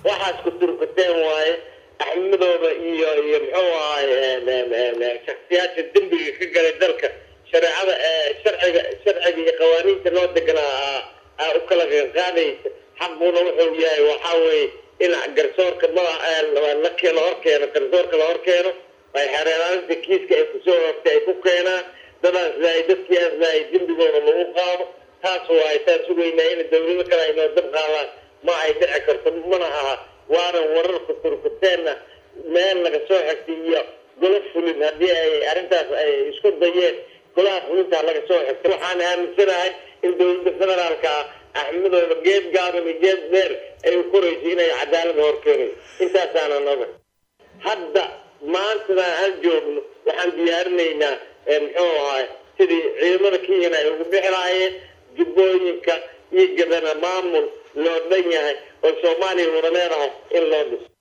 waxaas ku turkateen waaye axmadooda iyo iyo muxuu ahay shaksiyaasha dembiga ka galay dalka shareecada sharciga sharciga iyo qawaaniinta loo deganaa aa u kala qaadaysa xaquna wuxuu yahay waxaa weeye in garsoorka madax la keeno hor keeno garsoorka la hor keeno ay xereelaalinta kiiska ay kusoo hortay ay ku keenaan dadaas lahay dadkiiaas lahay dembigooda lagu qaado taas waay taan sugaynaa in dawlado kale ay noo dab qaadaan ma ay dhici karto mana aha waana wararka turkuteenna meel laga soo xigtay iyo golo fulin haddii ay arrintaas ay isku dayeen golaha fulintaa laga soo xigtay waxaan aaminsanahay in dawladda federaalka ah axmadooda geed gaaban iyo geed dheer ay u korayso inay cadaalada hor keenayso intaasaana noga hadda maantadan aan joogno waxaan diyaarinaynaa muxuu ahay sidii ciidamada kenyana ay ugu bixi lahaayeen jubbooyinka iyo gadana maamul loo dhan yahay oo soomaaliya wada leedahay in loo dhiso